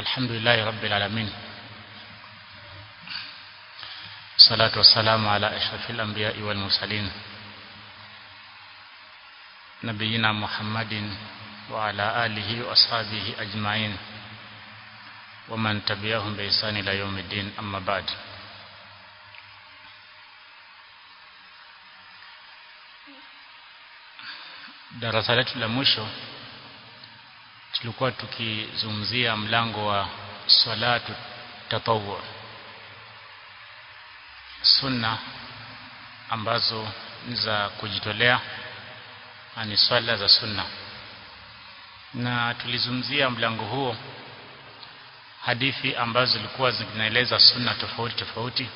الحمد لله رب العالمين الصلاة والسلام على أشرف الأنبياء والمرسلين نبينا محمد وعلى آله وأصحابه أجمعين ومن تبعهم بإحسان إلى يوم الدين أما بعد darasa letu la mwisho tulikuwa tukizungumzia mlango wa salatu tatawwu sunna ambazo ni za kujitolea ni swala za sunna na tulizungumzia mlango huo hadithi ambazo zilikuwa zinaeleza sunna tofauti tofauti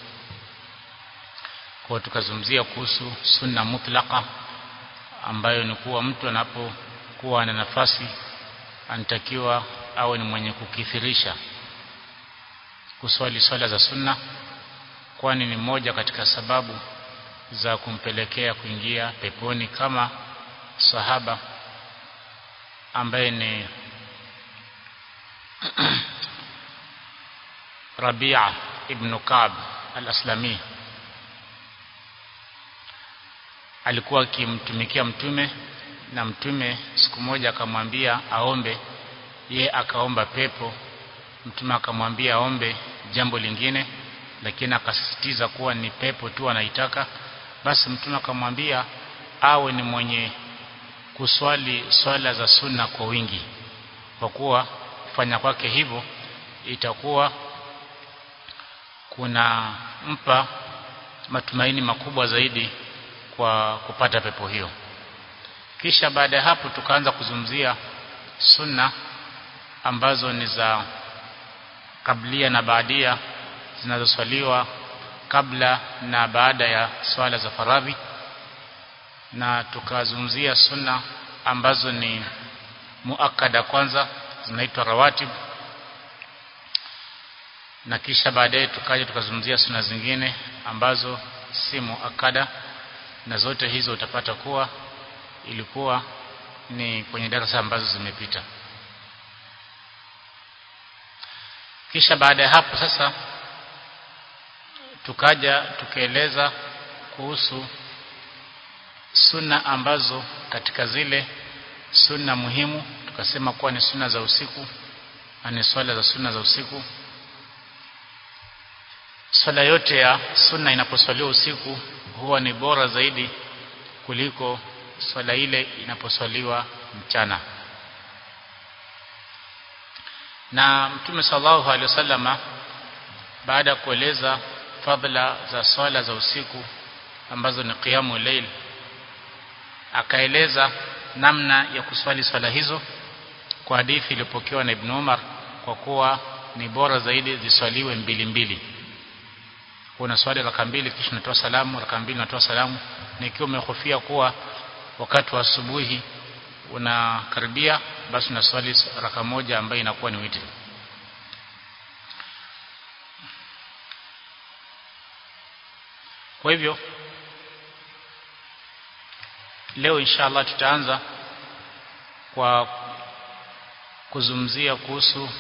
kwa tukazungumzia kuhusu sunna mutlaqa ambayo ni kuwa mtu anapokuwa na nafasi anatakiwa awe ni mwenye kukithirisha kuswali swala za sunna kwani ni moja katika sababu za kumpelekea kuingia peponi kama sahaba ambaye ni Rabia ibn Ka'b al-Aslami alikuwa akimtumikia mtume na mtume siku moja akamwambia aombe ye akaomba pepo mtume akamwambia aombe jambo lingine lakini akasisitiza kuwa ni pepo tu anaitaka basi mtume akamwambia awe ni mwenye kuswali swala za sunna kwa wingi kwa kuwa kufanya kwake hivyo itakuwa kuna mpa matumaini makubwa zaidi kwa kupata pepo hiyo kisha baada ya hapo tukaanza kuzungumzia sunna ambazo ni za kablia na baadia zinazoswaliwa kabla na baada ya swala za faradhi na tukazungumzia sunna ambazo ni muakada kwanza zinaitwa rawatib na kisha baadaye tukaja tukazungumzia sunna zingine ambazo si muakada na zote hizo utapata kuwa ilikuwa ni kwenye darasa ambazo zimepita kisha baada ya hapo sasa tukaja tukaeleza kuhusu sunna ambazo katika zile sunna muhimu tukasema kuwa ni sunna za usiku na ni swala za sunna za usiku swala yote ya sunna inaposwaliwa usiku huwa ni bora zaidi kuliko swala ile inaposwaliwa mchana na mtume sallallahu alaihi wasallama baada ya kueleza fadhila za swala za usiku ambazo ni qiyamu layl akaeleza namna ya kuswali swala hizo kwa hadithi iliyopokewa na Ibn Umar kwa kuwa ni bora zaidi ziswaliwe mbili mbili una swali raka mbili kisha unatoa salamu raka mbili unatoa salamu na ikiwa umehofia kuwa wakati wa asubuhi unakaribia basi unaswali raka moja ambayo inakuwa ni witri kwa hivyo leo inshallah tutaanza kwa kuzungumzia kuhusu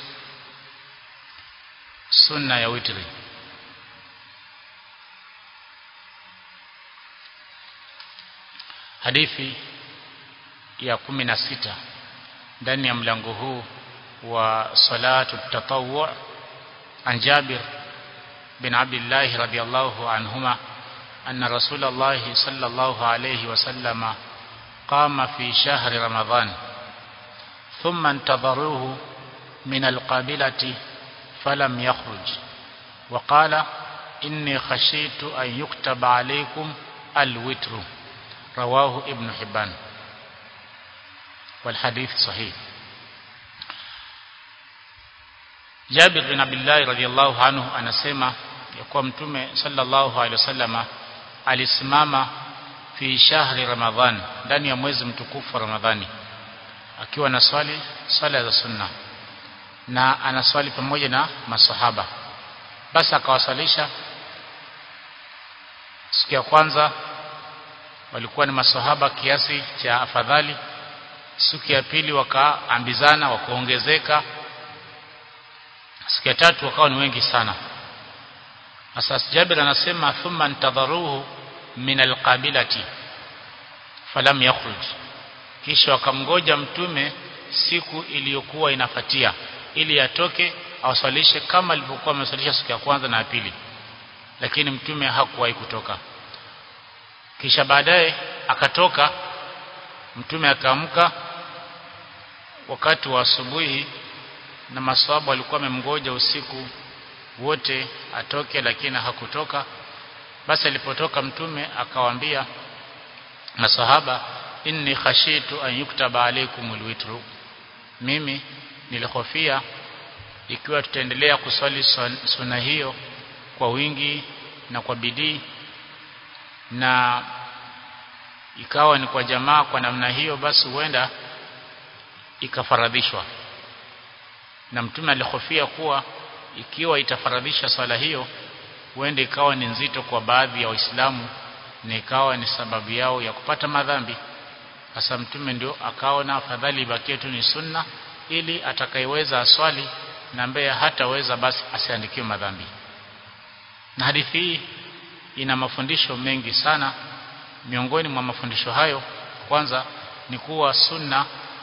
sunna ya witri hadithi ya kumi na sita ndani ya mlango huu wa salatu tatawwu an Jabir bin Abdullah radiyallahu anhuma anna Rasulullah sallallahu alayhi wasallam qama fi shahri Ramadhan thumma intadharuhu min alqabilati falam yakhruj وقال إني خشيت أن يكتب عليكم الوتر رواه ابن حبان والحديث صحيح Jabir bin Abdullah radhiyallahu anhu anasema ya kuwa mtume sallallahu alaihi wasallama alisimama fi shahri Ramadhan ndani ya mwezi mtukufu wa Ramadhani akiwa na swali swala za sunna na anaswali pamoja na masahaba basi akawasalisha siku ya kwanza walikuwa ni masahaba kiasi cha afadhali siku ya pili wakaambizana wakaongezeka siku ya tatu wakawa ni wengi sana sasa Jabir anasema thumma intadharuhu min alqabilati falam yakhruj kisha wakamgoja mtume siku iliyokuwa inafatia ili atoke awasalishe kama alivyokuwa amesalisha siku ya kwanza na ya pili lakini mtume hakuwahi kutoka kisha baadaye akatoka mtume akaamka wakati wa asubuhi na maswahaba walikuwa wamemgoja usiku wote atoke lakini hakutoka basi alipotoka mtume akawaambia masahaba inni khashitu an yuktaba alaykum alwitru mimi nilihofia ikiwa tutaendelea kuswali sunna hiyo kwa wingi na kwa bidii na ikawa ni kwa jamaa kwa namna hiyo basi huenda ikafaradhishwa na mtume alihofia kuwa ikiwa itafaradhisha swala hiyo huenda ikawa ni nzito kwa baadhi ya waislamu na ikawa ni sababu yao ya kupata madhambi sasa mtume ndio akaona afadhali ibakie tu ni sunna ili atakayeweza aswali na ambaye hataweza basi asiandikiwe madhambi na hadithi hii ina mafundisho mengi sana miongoni mwa mafundisho hayo kwanza ni kuwa sunna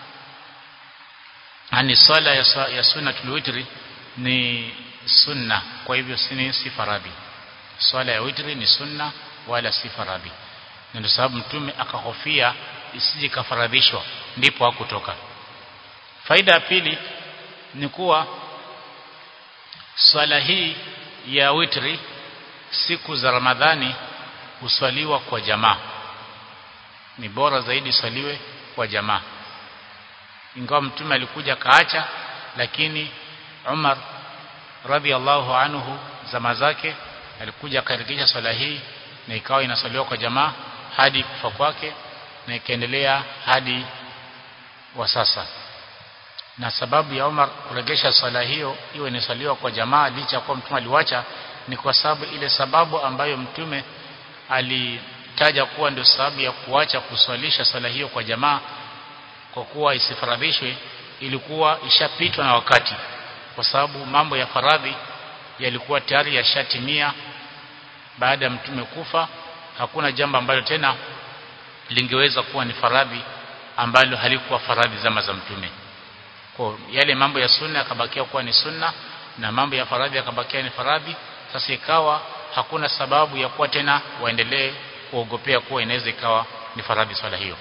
ani swala ya, ya sunna tulwitri ni sunna kwa hivyo si si faradhi swala ya witri ni sunna wala si faradhi na ndio sababu mtume akahofia isije kafaradhishwa ndipo hakutoka faida ya pili ni kuwa swala hii ya witri siku za Ramadhani huswaliwa kwa jamaa ni bora zaidi swaliwe kwa jamaa ingawa mtume alikuja kaacha lakini Umar radhiallahu anhu zama zake alikuja akarekisha swala hii na ikawa inaswaliwa kwa jamaa hadi kufa kwake na ikaendelea hadi wa sasa na sababu ya Umar kuregesha swala hiyo iwe inaswaliwa kwa jamaa licha kwa mtume aliwacha ni kwa sababu ile sababu ambayo mtume alitaja kuwa ndio sababu ya kuacha kuswalisha swala hiyo kwa jamaa kwa kuwa isifaradhishwe ilikuwa ishapitwa na wakati kwa sababu mambo ya faradhi yalikuwa tayari yashatimia baada ya mtume kufa hakuna jambo ambalo tena lingeweza kuwa ni faradhi ambalo halikuwa faradhi zama za mtume kwa yale mambo ya sunna yakabakia kuwa ni sunna na mambo ya faradhi yakabakia ni faradhi sasa ikawa hakuna sababu ya kuwa tena waendelee kuogopea kuwa inaweza ikawa ni faradhi swala hiyo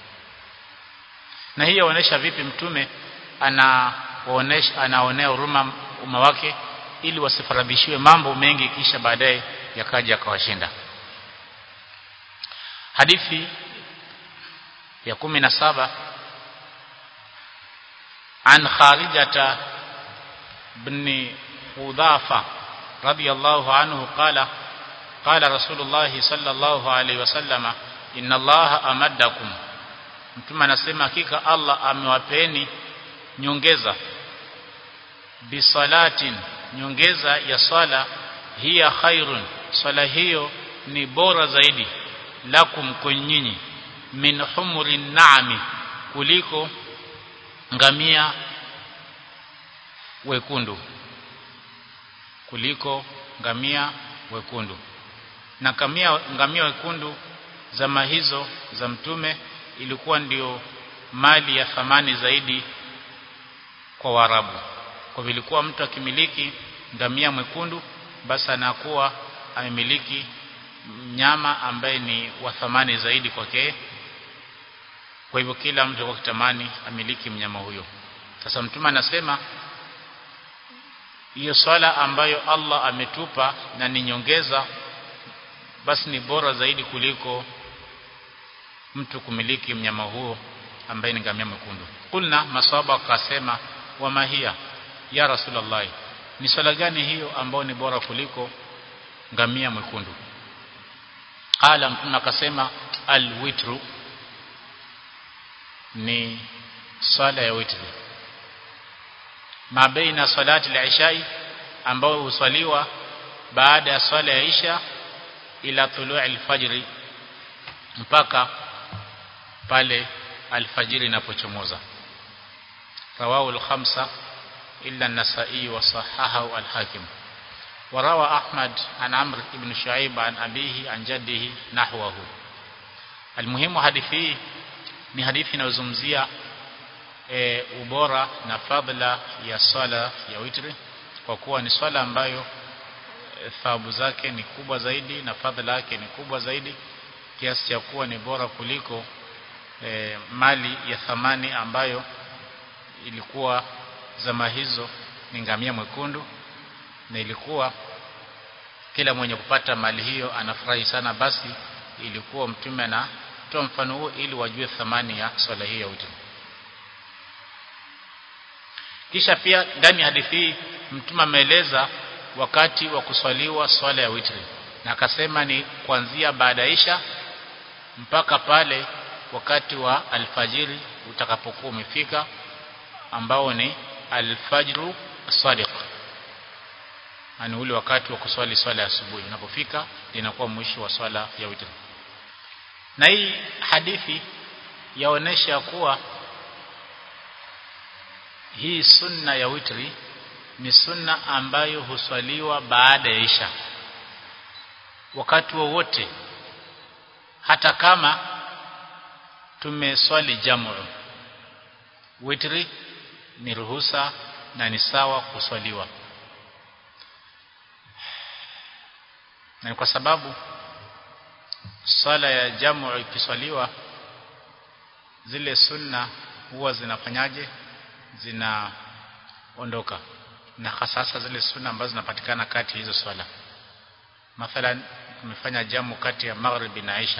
na hii yaonesha vipi mtume anaonesha anaonea huruma umma wake ili wasifaradhishiwe mambo mengi kisha baadaye yakaja yakawashinda hadithi ya kumi na saba عن خارجة بن حذافة رضي الله عنه قال قال رسول الله صلى الله عليه وسلم إن الله أمدكم mtume anasema hakika Allah amewapeni nyongeza bisalatin nyongeza ya swala hiya khairun swala hiyo ni bora zaidi lakum kwenyinyi min humurin naami kuliko ngamia wekundu kuliko ngamia wekundu na kamia ngamia wekundu zama hizo za mtume ilikuwa ndio mali ya thamani zaidi kwa Waarabu kwa vilikuwa mtu akimiliki ngamia mwekundu basi anakuwa amemiliki mnyama ambaye ni wa thamani zaidi kwake kwa hivyo kila mtu alikuwa kitamani amiliki mnyama huyo sasa mtume anasema hiyo swala ambayo Allah ametupa na ni nyongeza basi ni bora zaidi kuliko mtu kumiliki mnyama huo ambaye ni ngamia mwekundu kulna maswaba akasema wa mahia ya rasulullah ni swala gani hiyo ambayo ni bora kuliko ngamia mwekundu qala mtume akasema alwitru ni swala ya witri ma baina salati al-ishai ambayo huswaliwa baada ya swala ya isha ila tuluu al-fajri mpaka pale alfajiri inapochomoza rawahu al-khamsa إلا النسائي وصححه الحاكم وروى أحمد عن عمرو بن شعيب عن أبيه عن جده نحوه المهم hadithi ni hadithi inayozungumzia e, ubora na fadhila ya swala ya witri kwa kuwa ni swala ambayo e, thawabu zake ni kubwa zaidi na fadhila yake ni kubwa zaidi kiasi cha kuwa ni bora kuliko e, mali ya thamani ambayo ilikuwa zama hizo ni ngamia mwekundu na ilikuwa kila mwenye kupata mali hiyo anafurahi sana basi ilikuwa mtume anatoa mfano huo ili wajue thamani ya swala hii ya witri kisha pia ndani ya hadithi hii mtume ameeleza wakati wa kuswaliwa swala ya witri na akasema ni kuanzia baada ya isha mpaka pale wakati wa alfajiri utakapokuwa umefika ambao ni alfajru sadiq ani ule wakati wa kuswali swala ya asubuhi unapofika linakuwa mwisho wa swala ya witri na hii hadithi yaonesha kuwa hii sunna ya witri ni sunna ambayo huswaliwa baada ya isha wakati wowote wa hata kama tumeswali jamu witri ni ruhusa na ni sawa kuswaliwa na kwa sababu swala ya jamu ikiswaliwa zile sunna huwa zinafanyaje zinaondoka na hasa zile sunna ambazo zinapatikana kati ya hizo swala mathalan tumefanya jamu kati ya maghribi na isha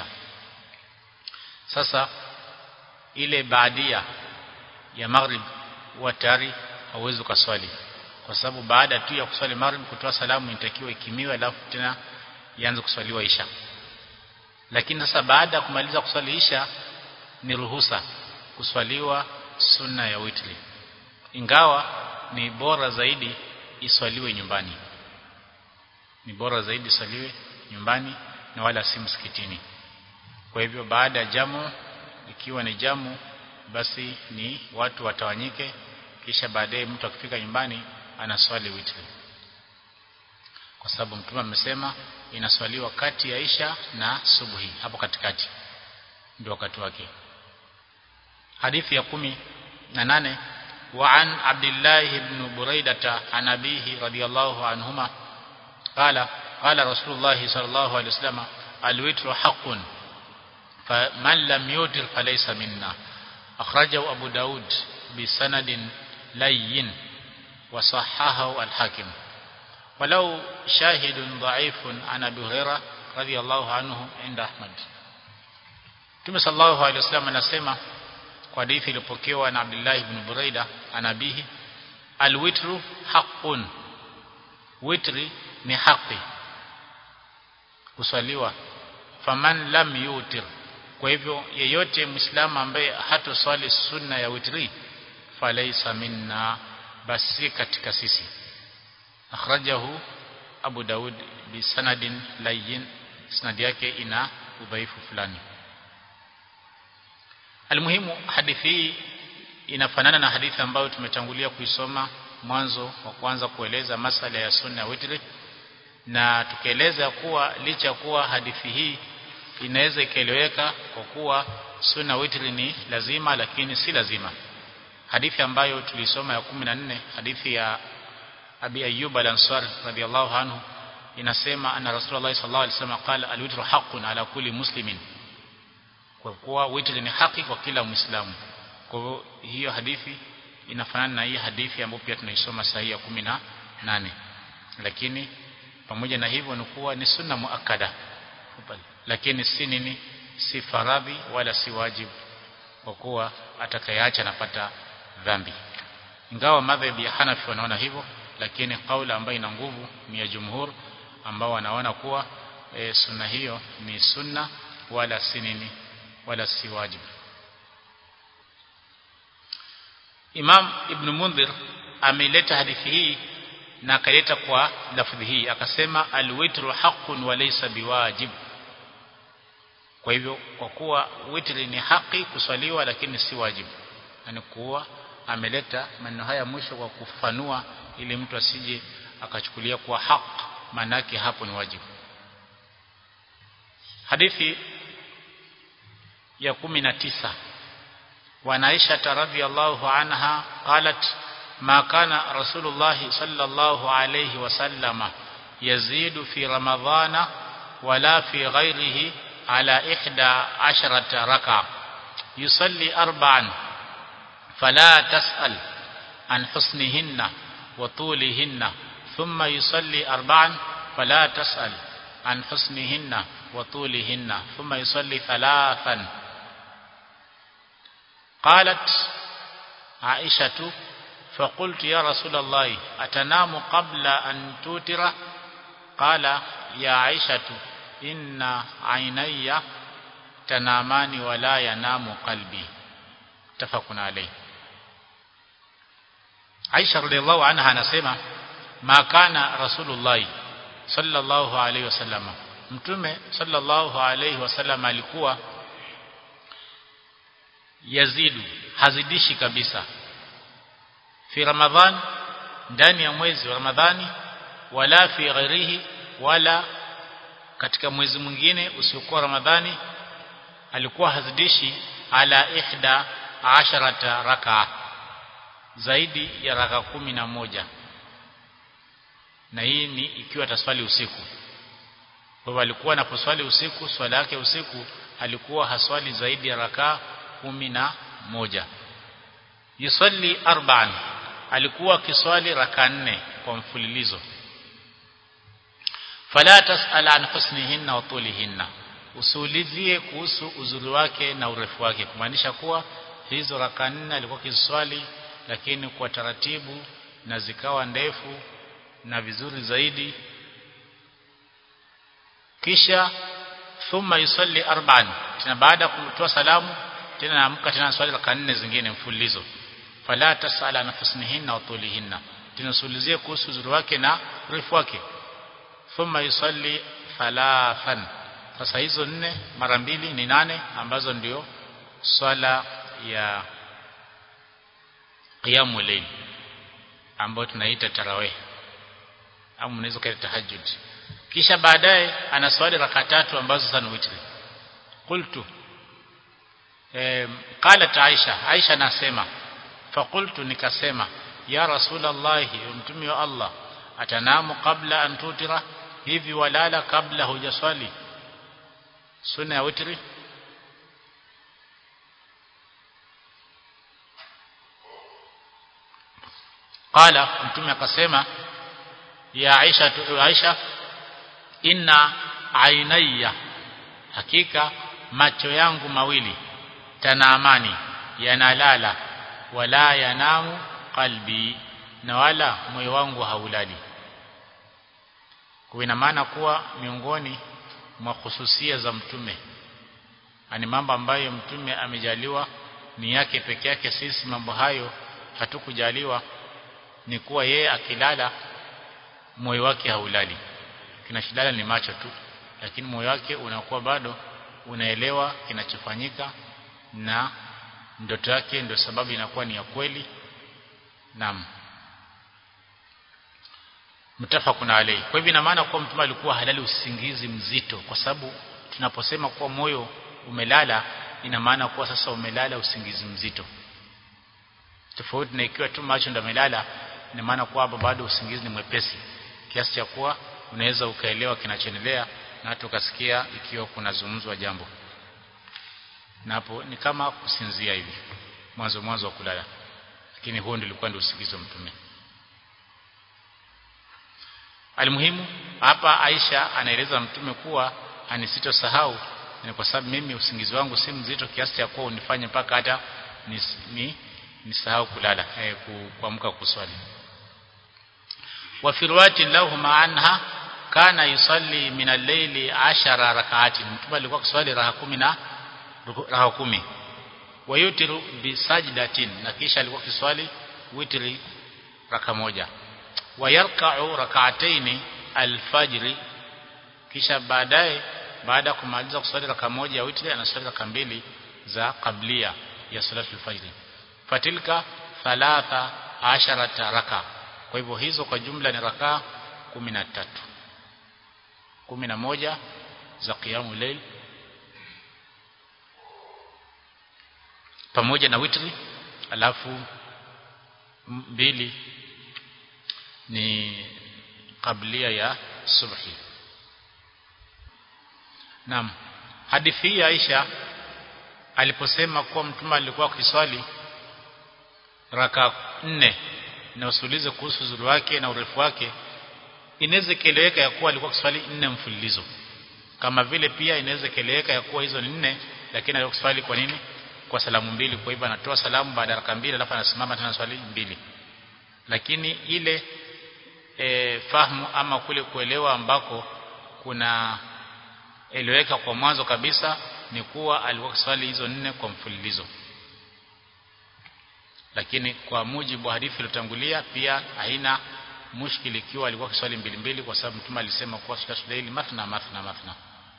sasa ile baadia ya maghrib huwa tayari hauwezi ukaswali kwa sababu baada tu ya kuswali maghrib kutoa salamu inatakiwa ikimiwe alafu tena ianze kuswaliwa isha lakini sasa baada ya kumaliza kuswali isha ni ruhusa kuswaliwa sunna ya witri ingawa ni bora zaidi iswaliwe nyumbani ni bora zaidi iswaliwe nyumbani na wala si msikitini kwa hivyo baada ya jamu ikiwa ni jamu basi ni watu watawanyike kisha baadaye mtu akifika nyumbani anaswali witri kwa sababu mtume amesema inaswaliwa kati ya isha na subuhi hapo katikati ndio wakati wake hadithi ya kumi na nane وعن عبد الله بن بريدة عن أبيه رضي الله عنهما قال قال رسول الله صلى الله عليه وسلم الوتر حق فمن لم يوتر فليس منا أخرجه أبو داود بسند لين وصححه الحاكم ولو شاهد ضعيف عن أبي هريرة رضي الله عنه عند أحمد Mtume sallallahu alaihi wasallam anasema kwa hadithi iliyopokewa na Abdullah ibn Buraida anabihi alwitru haqqun witri ni haki kuswaliwa faman lam yutir kwa hivyo yeyote muislamu ambaye hatoswali sunna ya witri falaisa minna basi katika sisi akhrajahu Abu Daud bi sanadin layyin sanadi yake ina udhaifu fulani Almuhimu hadithi hii inafanana na hadithi ambayo tumetangulia kuisoma mwanzo wa kwanza kueleza masala ya sunna ya witri na tukaeleza kuwa licha kuwa hadithi hii inaweza ikaeleweka kwa kuwa sunna witri ni lazima lakini si lazima hadithi ambayo tulisoma ya 14 hadithi ya Abi Ayyub al-Ansari radiyallahu anhu inasema anna Rasulullah sallallahu alaihi wasallam qala al-witru haqqun ala kulli muslimin kwa kuwa witri ni haki kwa kila muislamu kwa hivyo hiyo hadithi inafanana na hii hadithi ambayo pia tunaisoma sahihi ya 18 lakini pamoja na hivyo ni kuwa ni sunna muakkada lakini si nini si faradhi wala si wajibu kwa kuwa atakayeacha anapata dhambi ingawa madhhabi ya Hanafi wanaona hivyo lakini kauli ambayo ina nguvu ni ya jumhur ambao wanaona kuwa e, sunna hiyo ni sunna wala si nini wala si wajibu Imam Ibn Mundhir ameleta hadithi hii na akaleta kwa lafdhi hii akasema alwitru haqqun wa laysa biwajib kwa hivyo kwa kuwa witri ni haki kuswaliwa lakini si wajibu yani kuwa ameleta maneno haya mwisho kwa kufanua ili mtu asije akachukulia kuwa haq manake hapo ni wajibu hadithi ya 19 وعن عائشة رضي الله عنها قالت ما كان رسول الله صلى الله عليه وسلم يزيد في رمضان ولا في غيره على إحدى عشرة ركعة يصلي أربعا فلا تسأل عن حسنهن وطولهن ثم يصلي أربعا فلا تسأل عن حسنهن وطولهن ثم يصلي ثلاثا قالت عائشة فقلت يا رسول الله أتنام قبل أن توتر قال يا عائشة إن عيني تنامان ولا ينام قلبي متفق عليه Aisha radhiallahu anha anasema ma kana rasulullah sallallahu alayhi wasallam mtume sallallahu alayhi wasallam alikuwa yazidu hazidishi kabisa fi ramadhan ndani ya mwezi wa ramadhani wala fi ghairihi wala katika mwezi mwingine usiokuwa ramadhani alikuwa hazidishi ala ihda asharata rakaa zaidi ya raka kumi na moja na hii ni ikiwa ataswali usiku kwa hivyo alikuwa anaposwali usiku swala yake usiku alikuwa haswali zaidi ya raka kumi na moja yusalli arba'an alikuwa akiswali raka nne kwa mfululizo fala tasal an husnihinna wa tulihinna usiulizie kuhusu uzuri wake na urefu wake kumaanisha kuwa hizo raka nne alikuwa akiswali lakini kwa taratibu na zikawa ndefu na vizuri zaidi kisha thumma yusalli arba'an tena baada ya kutoa salamu tena naamka tena swali raka nne zingine mfululizo fala tasala na husnihinna wa tulihinna tunasulizie kuhusu uzuri wake na urefu wake thumma yusalli thalathan sasa hizo nne mara mbili ni nane ambazo ndio swala ya qiyamul layl ambayo tunaita tarawih au mnaweza kaita tahajjud kisha baadaye ana swali raka tatu ambazo sana witri qultu eh qalat aisha aisha nasema faqultu nikasema ya rasulullah mtume wa allah atanamu kabla an tutira hivi walala kabla hujaswali sunna ya witri qala mtume akasema ya Aisha Aisha inna ainayya hakika macho yangu mawili tanaamani yanalala wala yanamu qalbi na wala moyo wangu haulali kwa ina maana kuwa miongoni mwa khususia za mtume ani mambo ambayo mtume amejaliwa ni yake peke yake sisi mambo hayo hatukujaliwa ni kuwa yeye akilala moyo wake haulali kinachilala ni macho tu lakini moyo wake unakuwa bado unaelewa kinachofanyika na ndoto yake ndio sababu inakuwa ni ya kweli naam mtafakuna alayhi kwa hivyo ina maana kuwa mtume alikuwa halali usingizi mzito kwa sababu tunaposema kuwa moyo umelala ina maana kuwa sasa umelala usingizi mzito tofauti na ikiwa tu macho ndio amelala ina maana kuwa hapo bado usingizi ni mwepesi kiasi cha kuwa unaweza ukaelewa kinachoendelea na hata ukasikia ikiwa kunazungumzwa jambo na hapo ni kama kusinzia hivi mwanzo mwanzo wa kulala lakini huo ndio ulikuwa ndio usingizi wa mtume Alimuhimu hapa Aisha anaeleza mtume kuwa anisitosahau ni kwa sababu mimi usingizi wangu si mzito kiasi cha kuwa unifanye mpaka hata ni, ni nisahau kulala eh, kuamka kuswali wa fi riwayati lahuma anha kana yusalli min al-layli 10 rak'ati mtume alikuwa kuswali raha 10 na raha 10 wa yutiru bi sajdatin na kisha alikuwa kiswali witri raka moja wa yarka'u rak'ataini al-fajr kisha baadaye baada ya kumaliza kuswali raka moja ya witri anaswali raka mbili za kablia ya salatu al-fajr fatilka thalatha asharata raka kwa hivyo hizo kwa jumla ni raka kumi na tatu kumi na moja za qiyamu layl pamoja na witri alafu mbili ni kablia ya subhi Naam hadithi hii Aisha aliposema kuwa mtume alikuwa akiswali raka nne na usulize kuhusu uzuri wake na urefu wake inaweza keleweka ya kuwa alikuwa akiswali nne mfululizo kama vile pia inaweza keleweka ya kuwa hizo ni nne lakini alikuwa akiswali kwa nini kwa salamu mbili kwa hivyo anatoa salamu baada ya raka mbili alafu anasimama tena swali mbili lakini ile e, fahamu ama kule kuelewa ambako kuna eleweka kwa mwanzo kabisa ni kuwa alikuwa kiswali hizo nne kwa mfululizo lakini kwa mujibu wa hadithi iliyotangulia pia haina mushkili ikiwa alikuwa kiswali mbili mbili kwa sababu mtume alisema kuwa sulaili mathna mathna mathna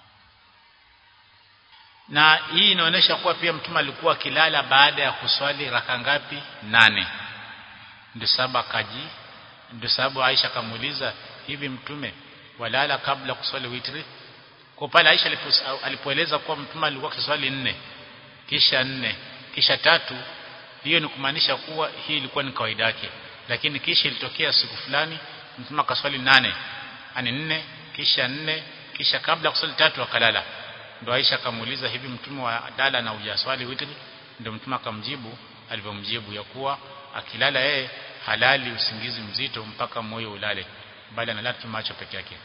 na hii inaonyesha kuwa pia mtume alikuwa akilala baada ya kuswali raka ngapi nane ndio sababu akaji ndio sababu Aisha kamuuliza hivi mtume walala kabla kuswali witri kwa pale Aisha alipoeleza kuwa mtume alikuwa kiswali nne kisha nne kisha tatu hiyo ni kumaanisha kuwa hii ilikuwa ni kawaida yake lakini kisha ilitokea siku fulani mtume akaswali nane ani nne kisha nne kisha kabla kuswali tatu akalala ndio Aisha akamuuliza hivi mtume wa dala na ujaswali witri ndio mtume akamjibu alivyomjibu ya kuwa akilala yeye halali usingizi mzito mpaka moyo ulale bali analala tu macho peke yake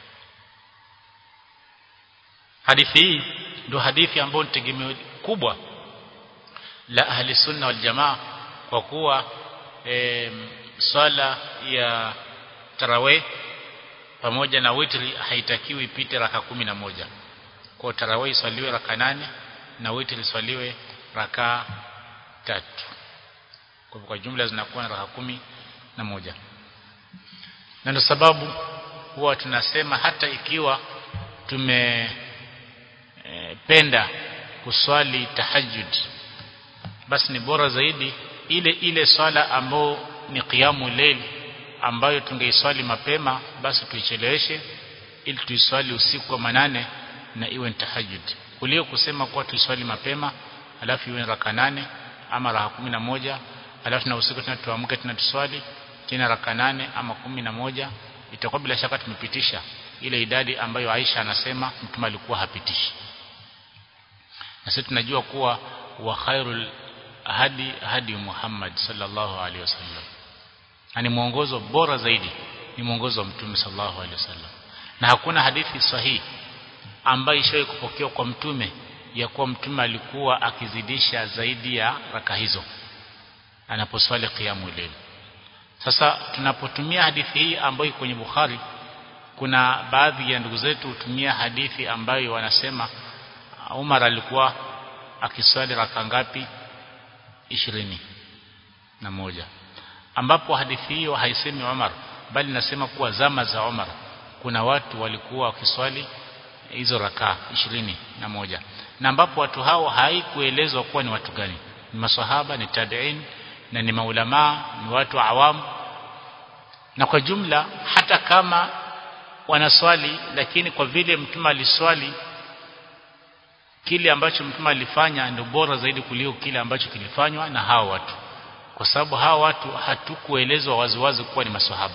hadithi hii ndio hadithi ambayo ni tegemeo kubwa la ahli sunna wal jamaa kwa kuwa e, swala ya tarawih pamoja na witri haitakiwi ipite raka kumi na moja kwa tarawih iswaliwe raka nane na witri iswaliwe raka tatu kwa kwa jumla zinakuwa na raka kumi na moja na ndio sababu huwa tunasema hata ikiwa tume e, penda kuswali tahajjud basi ni bora zaidi ile ile swala ambayo ni qiyamu layl ambayo tungeiswali mapema basi tuicheleweshe ili tuiswali usiku wa manane na iwe ni tahajjud kuliko kusema kuwa tuiswali mapema alafu iwe raka nane ama raka kumi na moja alafu na usiku tena tuamke tena tuswali tena raka nane ama kumi na moja itakuwa bila shaka tumepitisha ile idadi ambayo Aisha anasema mtume alikuwa hapitishi na sisi tunajua kuwa wa khairul hadi hadi Muhammad sallallahu alaihi wasallam ni mwongozo bora zaidi ni mwongozo wa mtume sallallahu alaihi wasallam na hakuna hadithi sahihi ambayo ishawahi kupokewa kwa mtume ya kuwa mtume alikuwa akizidisha zaidi ya raka hizo anaposwali qiyamul layl sasa tunapotumia hadithi hii ambayo iko kwenye Bukhari kuna baadhi ya ndugu zetu hutumia hadithi ambayo wanasema Umar alikuwa akiswali raka ngapi ishirini na moja ambapo hadithi hiyo haisemi Umar bali nasema kuwa zama za Umar kuna watu walikuwa wakiswali hizo raka ishirini na moja na ambapo watu hao haikuelezwa kuwa ni watu gani ni maswahaba ni tabi'in na ni maulamaa ni watu awamu na kwa jumla hata kama wanaswali lakini kwa vile mtume aliswali kile ambacho mtume alifanya ndio bora zaidi kuliko kile ambacho kilifanywa na hao watu kwa sababu hao watu hatukuelezwa waziwazi kuwa ni maswahaba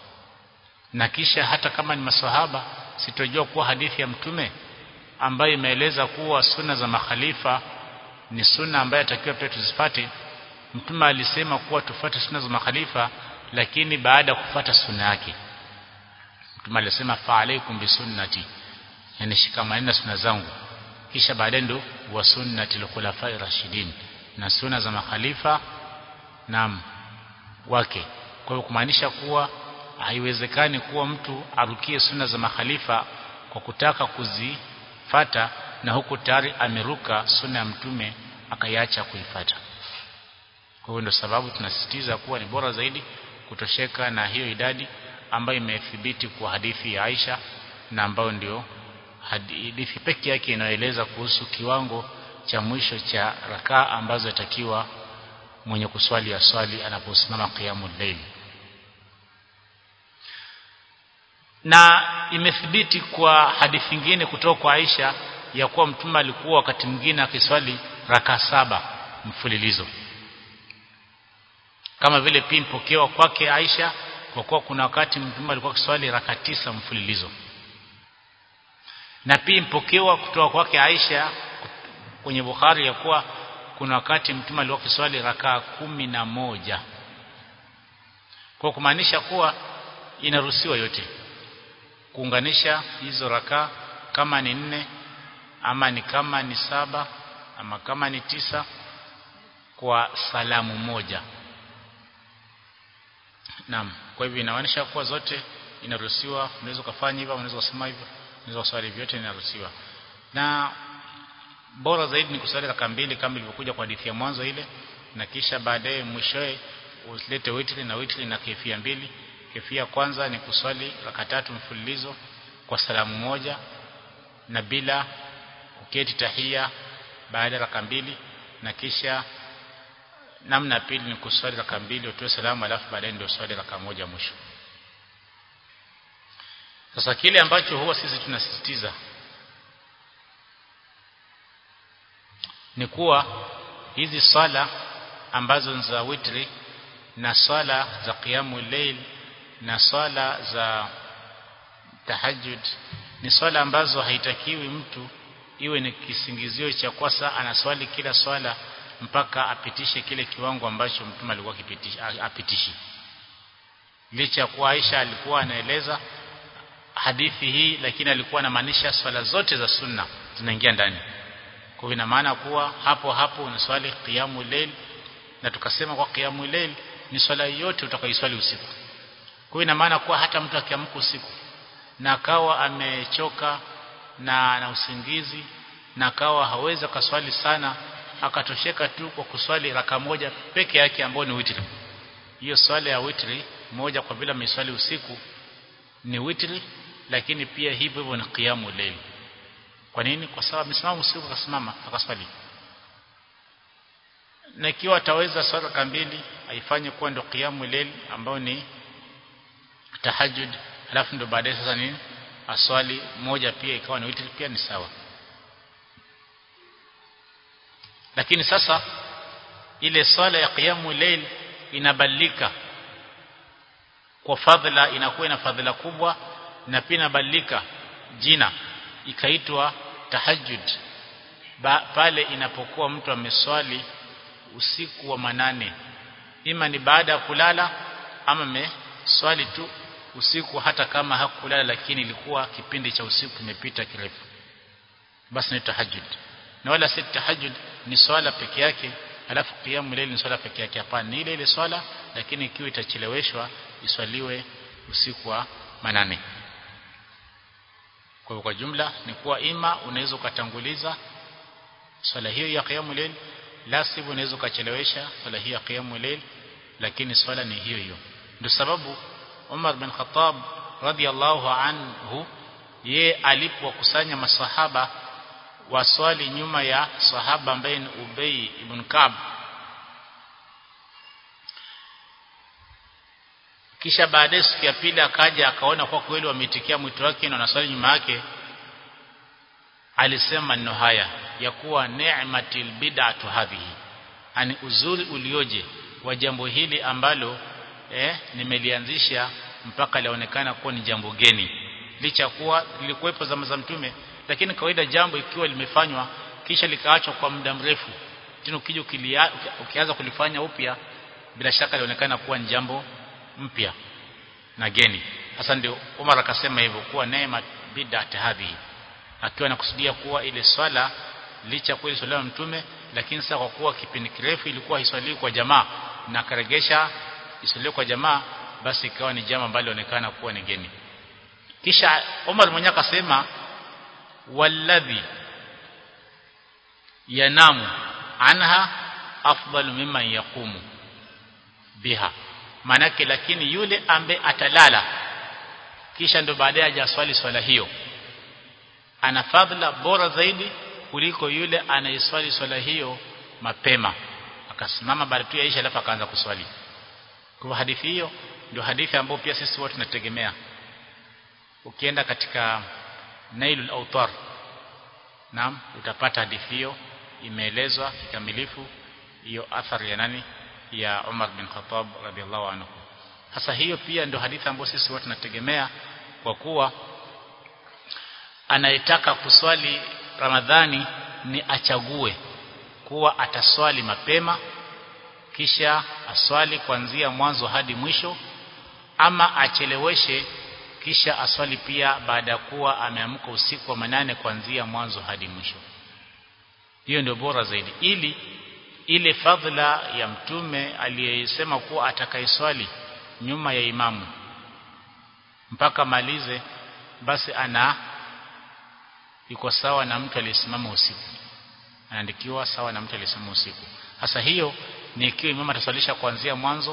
na kisha hata kama ni maswahaba sitojua kuwa hadithi ya mtume ambayo imeeleza kuwa sunna za makhalifa ni sunna ambayo atakiwa pia tuzifate mtume alisema kuwa tufuate sunna za makhalifa lakini baada ya kufuata sunna yake mtume alisema fa alaikum bisunnati yani shikamaneni na sunna zangu kisha baadaye ndo wa sunnati al-khulafai rashidin na sunna za makhalifa naam wake kwa hiyo kumaanisha kuwa haiwezekani kuwa mtu arukie sunna za makhalifa kwa kutaka kuzifata na huku tayari ameruka sunna ya mtume akaiacha kuifata kwa hiyo ndio sababu tunasisitiza kuwa ni bora zaidi kutosheka na hiyo idadi ambayo imethibiti kwa hadithi ya Aisha na ambayo ndio hadithi pekee yake inaeleza kuhusu kiwango cha mwisho cha rakaa ambazo yatakiwa mwenye kuswali aswali anaposimama qiyamul layl na imethibiti kwa hadithi nyingine kutoka kwa Aisha ya kuwa mtume alikuwa wakati mwingine akiswali raka saba mfululizo kama vile pia mpokewa kwake Aisha kwa kuwa kuna wakati mtume alikuwa akiswali raka tisa mfululizo na pia mpokewa kutoka kwake Aisha kwenye Bukhari ya kuwa kuna wakati mtume alikuwa akiswali raka kumi na moja kwa kumaanisha kuwa inaruhusiwa yote kuunganisha hizo raka kama ni nne ama ni kama ni saba ama kama ni tisa kwa salamu moja Naam kwa hivyo inaonyesha kuwa zote inaruhusiwa unaweza kufanya hivyo unaweza kusema hivyo unaweza kuswali vyote inaruhusiwa na bora zaidi ni kuswali raka mbili kama ilivyokuja kwa hadithi ya mwanzo ile na kisha baadaye mwishoe ulete witri na witri na kefia mbili kefia kwanza ni kuswali raka tatu mfululizo kwa salamu moja na bila kuketi tahia baada ya raka mbili na kisha namna pili ni kuswali raka mbili utoe salamu alafu baadaye ndio swali raka moja mwisho sasa kile ambacho huwa sisi tunasisitiza ni kuwa hizi swala ambazo ni za witri na swala za qiyamu layl na swala za tahajjud ni swala ambazo haitakiwi mtu iwe ni kisingizio cha kwasa anaswali kila swala mpaka apitishe kile kiwango ambacho mtume alikuwa kipitisha apitishi licha kuwa Aisha alikuwa anaeleza hadithi hii lakini alikuwa anamaanisha swala zote za sunna zinaingia ndani kwa hivyo ina maana kuwa hapo hapo unaswali qiyamu layl na tukasema kwa qiyamu layl ni swala yote utakayoiswali usiku kwa hiyo ina maana kuwa hata mtu akiamka usiku na akawa amechoka na na usingizi na akawa hawezi kaswali sana akatosheka tu kwa kuswali raka moja peke yake ambayo ni witri hiyo swala ya witri moja kwa vile ameswali usiku ni witri lakini pia hivyo hivyo ni qiyamu layl kwa nini kwa sababu amesimama usiku akasimama akaswali na ikiwa ataweza swala raka mbili aifanye kuwa ndo qiyamu layl ambayo ni tahajjud alafu ndo baadaye sasa nini aswali moja pia ikawa ni witri pia ni sawa lakini sasa ile swala ya qiyamu layl inabadilika kwa fadhila inakuwa ina fadhila kubwa na pia inabadilika jina ikaitwa tahajjud ba, pale inapokuwa mtu ameswali usiku wa manane ima ni baada ya kulala ama ameswali tu usiku hata kama hakulala lakini ilikuwa kipindi cha usiku kimepita kirefu basi ni tahajjud na wala si tahajjud ni swala peke yake alafu qiyamul layl ni swala peke yake hapana ni ile ile swala lakini ikiwa itacheleweshwa iswaliwe usiku wa manane kwa kwa jumla ni kuwa ima unaweza ukatanguliza swala hiyo ya qiyamul layl la sivyo unaweza ukachelewesha swala hiyo ya qiyamul layl lakini swala ni hiyo hiyo ndio sababu Umar bin Khattab radhiallahu anhu ye alipokusanya masahaba waswali nyuma ya sahaba ambaye ni Ubay ibn Ka'b kisha baadaye siku ya pili akaja akaona kwa kweli wameitikia mwito wake na wanaswali nyuma yake alisema maneno haya ya kuwa ni'matil bid'atu hadhihi ani uzuri ulioje wa jambo hili ambalo eh, nimelianzisha mpaka lionekana kuwa ni jambo geni licha kuwa lilikuwepo zama za mtume lakini kawaida jambo ikiwa limefanywa kisha likaachwa kwa muda mrefu tena ukija ukianza kulifanya upya bila shaka lionekana kuwa ni jambo mpya na geni hasa ndio Umar akasema hivyo kuwa neema bid'at hadhihi akiwa anakusudia kuwa ile swala licha kuwa swala ya mtume lakini sasa kwa kuwa kipindi kirefu ilikuwa iswaliwi kwa jamaa na karegesha iswaliwe kwa jamaa basi ikawa ni jambo ambalo lionekana kuwa ni geni kisha Umar mwenyewe akasema walladhi yanamu anha afdalu mimman yaqumu biha manake lakini yule ambaye atalala kisha ndo baadaye ajaswali swala hiyo ana fadhila bora zaidi kuliko yule anayeswali swala hiyo mapema akasimama baada tu ya isha alafu akaanza kuswali kwa hadithi hiyo ndio hadithi ambayo pia sisi wote tunategemea ukienda katika Nailul Awtar naam utapata hadithi hiyo imeelezwa kikamilifu hiyo athari ya nani ya Umar bin Khattab radhiallahu anhu sasa hiyo pia ndio hadithi ambayo sisi wote tunategemea kwa kuwa anayetaka kuswali Ramadhani ni achague kuwa ataswali mapema kisha aswali kuanzia mwanzo hadi mwisho ama acheleweshe kisha aswali pia baada ya kuwa ameamka usiku wa manane kuanzia mwanzo hadi mwisho hiyo ndio bora zaidi ili ile fadhila ya mtume aliyesema kuwa atakayeswali nyuma ya imamu mpaka malize basi ana iko sawa na mtu aliyesimama usiku anaandikiwa sawa na mtu aliyesimama usiku hasa hiyo ni ikiwa imamu ataswalisha kuanzia mwanzo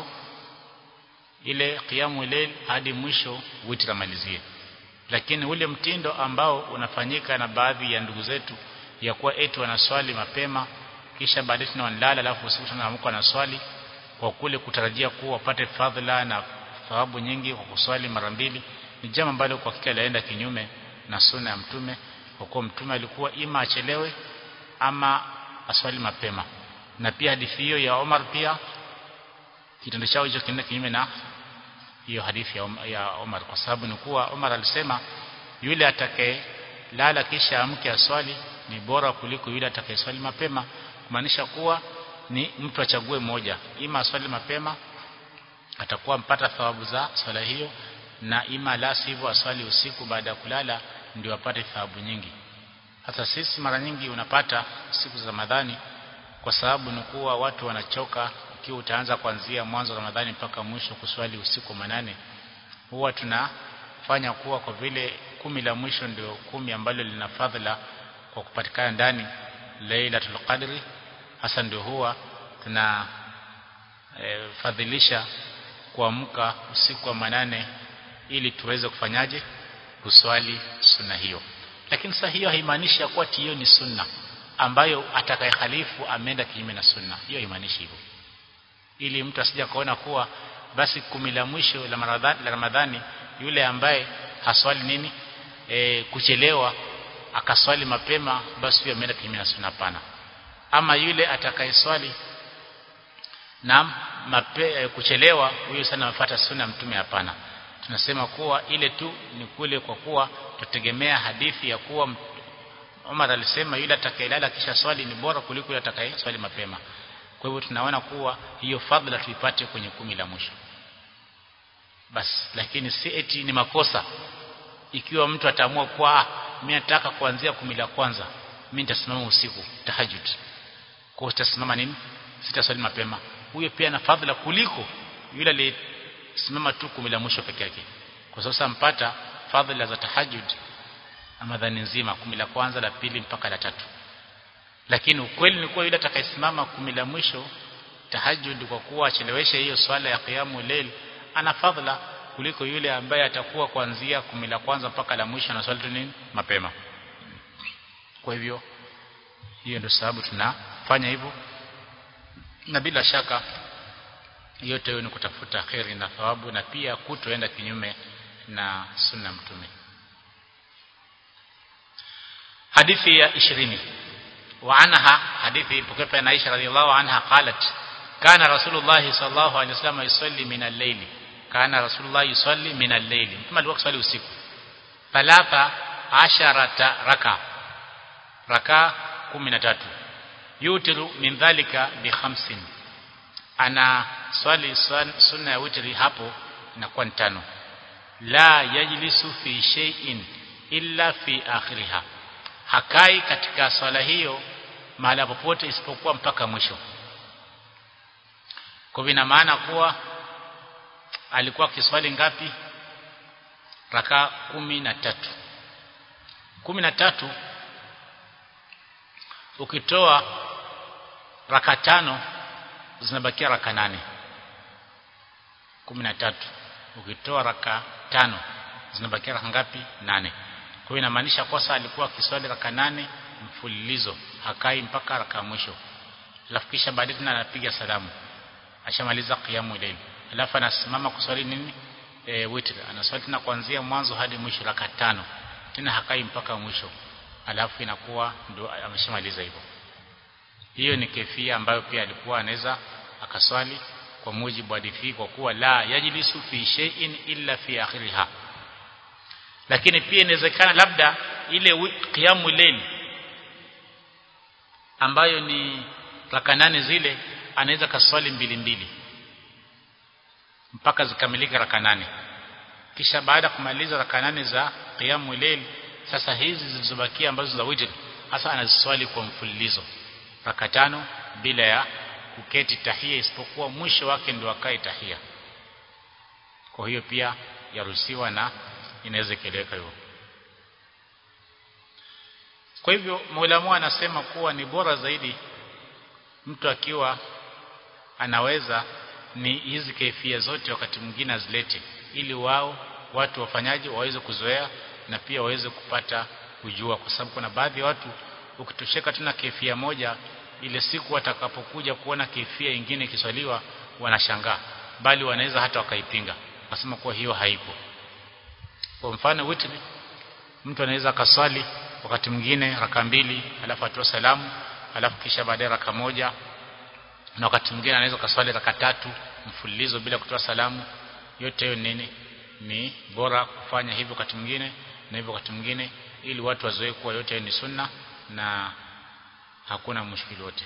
ile qiyamu layl hadi mwisho witri amalizie lakini ule mtindo ambao unafanyika na baadhi ya ndugu zetu ya kuwa eti wanaswali mapema kisha baadaye tena wanalala alafu usiku tunaamka na swali kwa kule kutarajia kuwa wapate fadhila na thawabu nyingi kwa kuswali mara mbili ni jambo ambalo kwa hakika laenda kinyume na sunna ya mtume kwa kuwa mtume alikuwa ima achelewe ama aswali mapema na pia hadithi hiyo ya Omar pia kitendo chao hicho kinaenda kinyume na hiyo hadithi ya, Om, ya Omar kwa sababu ni kuwa Omar alisema yule atakaye lala kisha amke aswali ni bora kuliko yule atakayeswali mapema kumaanisha kuwa ni mtu achague moja ima aswali mapema atakuwa mpata thawabu za swala hiyo na ima la sivyo aswali usiku baada ya kulala ndio apate thawabu nyingi hata sisi mara nyingi unapata siku za Ramadhani kwa sababu ni kuwa watu wanachoka ikiwa utaanza kuanzia mwanzo wa Ramadhani mpaka mwisho kuswali usiku manane huwa tunafanya kuwa kwa vile kumi la mwisho ndio kumi ambalo lina fadhila kwa kupatikana ndani Lailatul Qadri hasa ndio huwa tuna e, fadhilisha kuamka usiku wa manane ili tuweze kufanyaje kuswali sunna hiyo lakini sasa hiyo haimaanishi ya kuwa hiyo ni sunna ambayo atakayehalifu ameenda kinyume na sunna hiyo haimaanishi hivyo ili mtu asije kaona kuwa basi kumi la mwisho la Ramadhani, la Ramadhani yule ambaye haswali nini e, kuchelewa akaswali mapema basi huyo ameenda kinyume na sunna pana ama yule atakayeswali na mape, e, kuchelewa huyo sana amefuata sunna mtume hapana tunasema kuwa ile tu ni kule kwa kuwa tutegemea hadithi ya kuwa Umar alisema yule atakayelala kisha swali ni bora kuliko yule atakayeswali mapema kwa hivyo tunaona kuwa hiyo fadhila tuipate kwenye kumi la mwisho basi lakini si eti ni makosa ikiwa mtu ataamua kuwa mimi nataka kuanzia kumi la kwanza mimi nitasimama usiku tahajjud kwa utasimama nini sitaswali mapema huyo pia na fadhila kuliko yule aliyesimama tu kumi la mwisho peke yake kwa sasa mpata fadhila za tahajjud Ramadhani nzima kumi la kwanza la pili mpaka la tatu lakini ukweli ni kuwa yule atakayesimama kumi la mwisho tahajjud kwa kuwa acheleweshe hiyo swala ya qiyamu layl ana fadhila kuliko yule ambaye atakuwa kuanzia kumi la kwanza mpaka la mwisho na swali tu nini mapema kwa hivyo hiyo ndio sababu tunafanya hivyo na bila shaka yote hiyo ni kutafuta kheri na thawabu na pia kutoenda kinyume na sunna mtume hadithi ya 20 وعنها حديث بكيف أن عائشة رضي الله عنها قالت كان رسول الله صلى الله عليه وسلم يصلي من الليل كان رسول الله يصلي من الليل ثم الوقت صلي usiku ثلاثة عشرة ركعة ركعة 13 يوتر من ذلك بخمس ana swali sunna ya witri hapo inakuwa ni tano la yajlisu fi shay'in illa fi akhiriha hakai katika swala hiyo mahala popote isipokuwa mpaka mwisho kwa vina maana kuwa alikuwa kiswali ngapi raka kumi na tatu kumi na tatu ukitoa raka tano zinabakia raka nane kumi na tatu ukitoa raka tano zinabakia raka ngapi nane kwa hiyo inamaanisha kosa alikuwa akiswali raka nane mfululizo hakai mpaka raka mwisho alafu kisha baadaye tena anapiga salamu ashamaliza qiyamu layl alafu anasimama kuswali nini e, witr anaswali tena kuanzia mwanzo hadi mwisho raka tano tena hakai mpaka mwisho alafu inakuwa ndo ameshamaliza hivyo hiyo ni kefia ambayo pia alikuwa anaweza akaswali kwa mujibu wa hadithi kwa kuwa la yajlisu fi shay'in illa fi akhiriha lakini pia inawezekana labda ile qiyamu layl ambayo ni raka nane zile anaweza kaswali mbili mbili mpaka zikamilika raka nane kisha baada kumaliza raka nane za qiyamu layl sasa hizi zilizobakia ambazo za witr hasa anaziswali kwa mfululizo raka tano bila ya kuketi tahia isipokuwa mwisho wake ndio akae tahia kwa hiyo pia yaruhusiwa na inaweza keleweka hivyo kwa hivyo Maulamu anasema kuwa ni bora zaidi mtu akiwa anaweza ni hizi kaifia zote wakati mwingine azilete ili wao watu wafanyaji waweze kuzoea na pia waweze kupata kujua kwa sababu kuna baadhi ya watu ukitosheka tuna kaifia moja ile siku watakapokuja kuona kaifia ingine ikiswaliwa wanashangaa bali wanaweza hata wakaipinga wasema kuwa hiyo haipo kwa mfano witri mtu anaweza kaswali wakati mwingine raka mbili alafu atoa salamu alafu kisha baadaye raka moja na wakati mwingine anaweza kaswali raka tatu mfululizo bila kutoa salamu yote hiyo nini ni bora kufanya hivyo wakati mwingine na hivyo wakati mwingine ili watu wazoee kuwa yote hiyo ni sunna na hakuna mushkili wote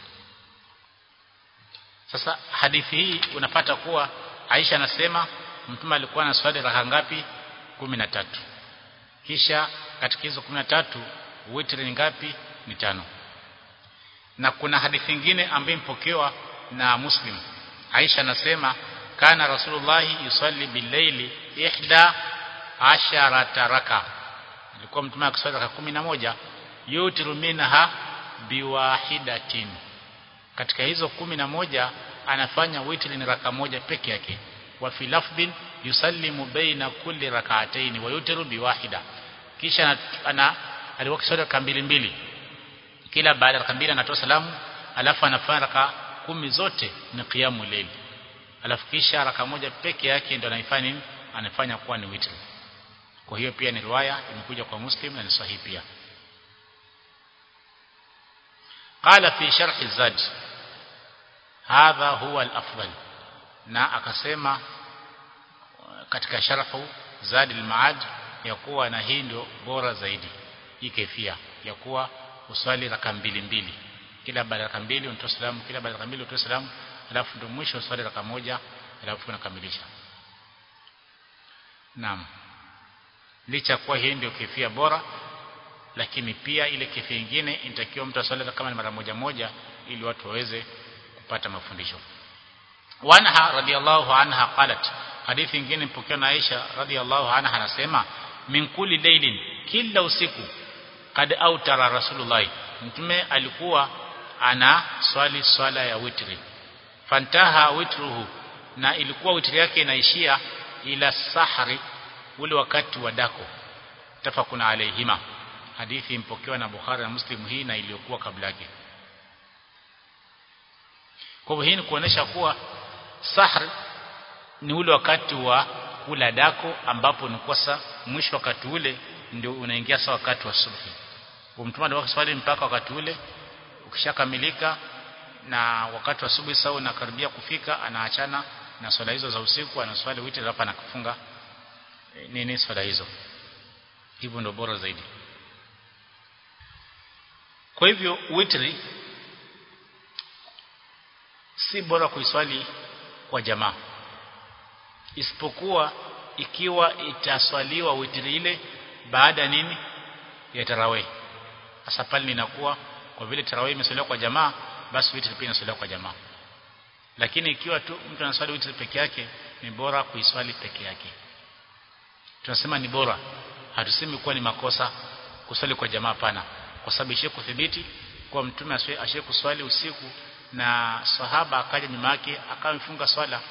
sasa hadithi hii unapata kuwa Aisha anasema mtume alikuwa na swali raka ngapi tatu kisha katika hizo tatu witri ni ngapi ni tano na kuna hadithi nyingine ambayo impokewa na Muslim Aisha anasema kana Rasulullah yusalli billaili ihda asharata raka alikuwa mtume akiswali raka moja yutiru minha biwahidatin katika hizo kumi na moja anafanya witri ni raka moja peke yake wa fi lafdhin yusallimu baina kulli rak'atayn wa yutiru biwahida kisha ana alikuwa kiswali raka mbili mbili kila baada ya raka mbili anatoa salamu alafu anafanya raka kumi zote ni qiyamu layl alafu kisha raka moja peke yake ndio anaifanya nini anafanya kuwa ni witri kwa hiyo pia ni riwaya imekuja kwa muslim na ni sahihi pia قال في شرح الزاد هذا هو الافضل na akasema katika sharhu zadi al-maad ya kuwa na hii ndio bora zaidi hii kefia ya kuwa uswali raka mbili mbili kila baada ya raka mbili unatoa salamu kila baada ya raka mbili unatoa salamu alafu ndio mwisho uswali raka moja alafu unakamilisha naam licha kuwa hii ndio kefia bora lakini pia ile kefia nyingine inatakiwa mtu aswali kama ni mara moja moja ili watu waweze kupata mafundisho wanha radhiallahu anha qalat hadithi nyingine mpokea na Aisha radhiallahu anha anasema min kulli laylin kila usiku kad autara rasulullah mtume alikuwa ana swali swala ya witri fantaha witruhu na ilikuwa witri yake inaishia ila sahari ule wakati wa dako tafakuna alaihima hadithi mpokewa na Bukhari na Muslim hii na iliyokuwa kabla yake kwa hivyo hii ni kuonesha kuwa sahr ni ule wakati wa kula dako ambapo ni kwa mwisho wakati ule ndio unaingia sawa wakati wa subhi mtume ndio swali mpaka wakati ule ukishakamilika na wakati wa subuhi sawa unakaribia kufika anaachana na swala hizo za usiku anaswali witri hapa na kufunga nini swala hizo hivyo ndio bora zaidi kwa hivyo witri si bora kuiswali kwa jamaa isipokuwa ikiwa itaswaliwa witri ile baada nini ya tarawih hasa pale inakuwa kwa vile tarawih imeswaliwa kwa jamaa basi witri pia inaswaliwa kwa jamaa lakini ikiwa tu mtu anaswali witri peke yake ni bora kuiswali peke yake tunasema ni bora hatusemi kuwa ni makosa kuswali kwa jamaa pana kwa sababu ishe kuthibiti kwa mtume ashe kuswali usiku na sahaba akaja nyuma yake akawa mfunga swala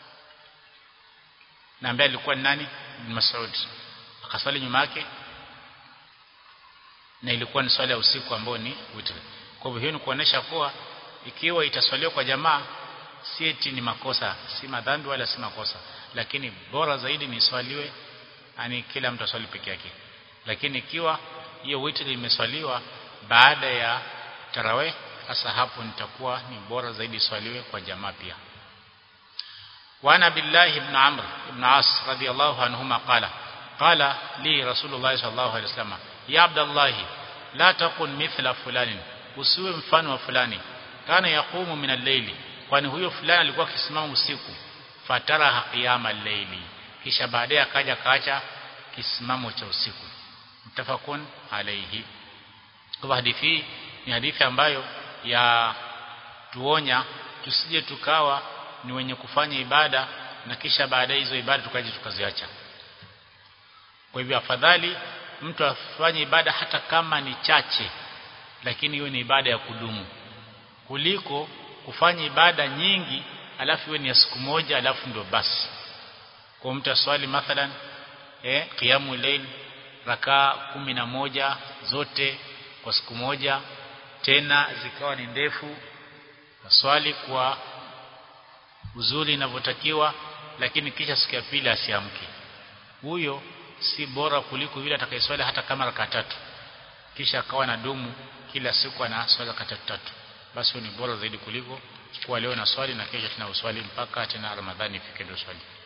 na ambaye alikuwa ni nani Ibn Mas'ud akaswali nyuma yake na ilikuwa ni swala ya usiku ambao ni witri kwa hivyo hiyo ni kuonesha kuwa ikiwa itaswaliwa kwa jamaa si eti ni makosa si madhambi wala si makosa lakini bora zaidi ni swaliwe yani kila mtu aswali peke yake lakini ikiwa hiyo witri imeswaliwa baada ya tarawih sasa hapo nitakuwa ni bora zaidi swaliwe kwa jamaa pia وعن عبد الله بن عمرو بن عاص رضي الله عنهما قال قال لي رسول الله صلى الله عليه وسلم يا عبد الله لا تكن مثل فلان usiwe mfano wa fulani kana yaqumu min al-layli kwani huyo fulani alikuwa akisimama usiku fatara qiyama al-layli kisha baadaye akaja kaacha kisimamo cha usiku mtafakun alayhi kwa hadithi ni hadithi ambayo ya tuonya tusije tukawa ni wenye kufanya ibada na kisha baadaye hizo ibada tukaje tukaziacha kwa hivyo afadhali mtu afanye ibada hata kama ni chache lakini hiyo ni ibada ya kudumu kuliko kufanya ibada nyingi alafu iwe ni ya siku moja alafu ndio basi kwa mtu aswali mathalan eh qiyamu layl rakaa kumi na moja zote kwa siku moja tena zikawa ni ndefu aswali kwa uzuri inavyotakiwa lakini kisha siku ya pili asiamke huyo si bora kuliko yule atakayeswali hata kama raka tatu kisha akawa na dumu kila siku ana swali raka tatu tatu basi ni bora zaidi kuliko kuwa leo na swali na kesho tena uswali mpaka tena Ramadhani ifike ndio swali